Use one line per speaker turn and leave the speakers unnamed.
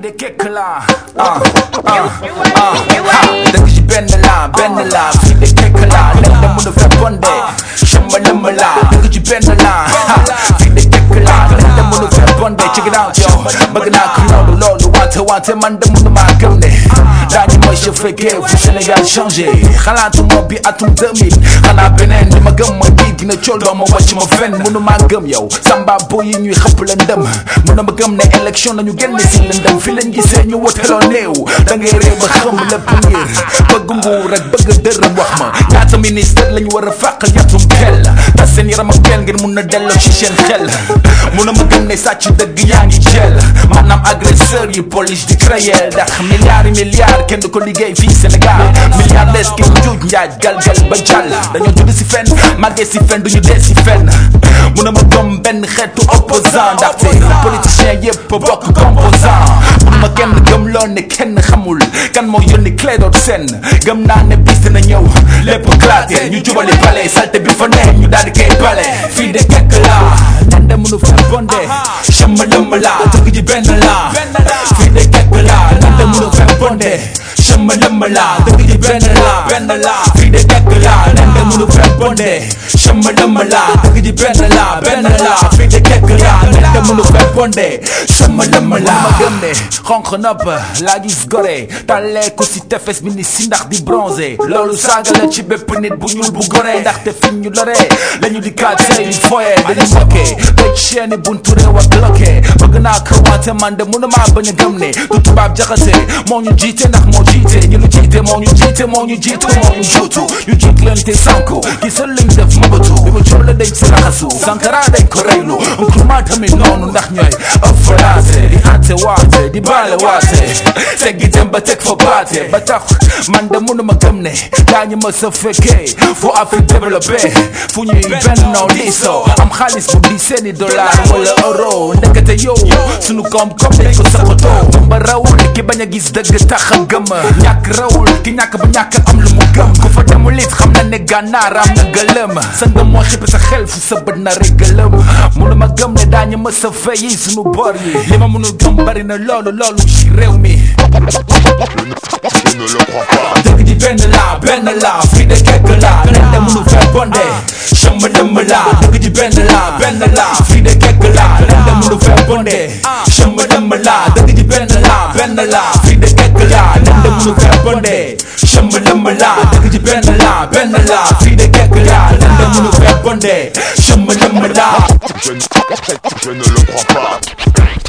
de kekk la ah ah ah dëgg ci benn la benn la fii de kekk la nen da mun a fekkonde chamba lëmm la dëgg ci benn la fii de kekk la nen da mun a fekkonde check it out yo bëgg naa ko loolu loolu wante wante man de mun maa gëm ne daañu ma chauffé fu Sénégal changé xalaatu ma bi atum 2000 xanaa beneen li ma gëm ma bii dina cool doo ma wàcc ma fenn mënu maa gëm yow samba bo yi ñuy xëpp la ndëm mënu ma gëm ne élection nañu génn si lëndëm fi lañ gisee ñu woteloo néew da ngay réew ba xam lépp ngir bëgg nguur ak bëgg dërëm wax ma ñaata ministère lañu war a fàqal yatum xel tas seen yaram ak kel ngir mun na delloo ci seen xel mënu ma gëm ne sàcc dëgg yaa ngi jël maanaam agresseur yi police di créer ndax milliards yi milliards kenn du ko liggéey fii Sénégal milliardaires ki njuuj njaaj galgal ba jàll dañoo judd si fenn màggee si fenn duñu dee si fenn mun na ma gëm benn xeetu opposant ndaxte politicien yëpp bokk composant mun ma kenn gëm loo ne kenn xamul kan moo yónni Clédor Sène gëm naa ne bis dina ñëw lépp claté ñu jubali pale salte bi fa ne ñu daal di koy bale fii de kekk la nen de mënu fa bonde chamba lëmm la tëgg ji benn la fii de kekk la nen de mënu fa bonde chamba lëmm la tëgg ji benn la benn la fii de kekk la nen de mënu fa bonde chamba lëmm la tëgg ji benn la benn la fii de kekk la nen de mënu fa bonde chamba lëmm la ma gëm ne xonq nopp laa gis gore tàllee ko si tefes bi ni si ndax di bronzé loolu saaga la ci bépp nit bu ñuul bu gore ndaxte fi ñu lore lañu di kaatee di foye dañu mokke tëj chaîne buntu réew ak bloqué bëgg naa ko wante man de mënuma bañ a gëm ne du tubaab jaxase moo ñu jiite ndax moo jiite ñu lu jiite moo ñu jiite moo ñu jiitu moo ñu juutu ñu jiit leen te sànku gisal lañ def mabatu bi ma coole dañ si raxasu sankara dañ ko reylu nkruma tamit noonu ndax ñooy ëffalaase di ante waate di baale waate teggi dem ba teg fa baate ba tax man de mënuma gëm ne daañu ma sa fekkee fu Afrique développé fu ñuy bennoo diisoo am xaalis bu di seeni dollar wala euro ndekete yow sunu koom-koom dañ ko saxatoo ba rawul ki bañ a gis dëgg tax a gëm ñàkk rawul ki ñàkk ba ñàkk am lu mu gëm ku fa demul it xam na ne gànnaar am na gëlëm sa ngëm moo xippi sa xel fu sa bët na rek gëlëm mënuma gëm ne daañu ma sa feyi sunu bor yi li ma mënul gëm bari na loolu loolu ci réew mi
Je ne le crois pas.
dëgg ji benn la benn la fii de kekk la nen de mënu fee bonde chamba lëmm la dëgg ji benn la benn la fii de kekk la nen de mënu fee bonde chamba lëmm la dëgg ji benn la benn la fii de kekk la nen de mënu fee bonde chamba lëmm la dëgg ji benn la benn la fii de kekk la nen de mënu fee bonde chamba lëmm la
Je ne, je ne le crois pas.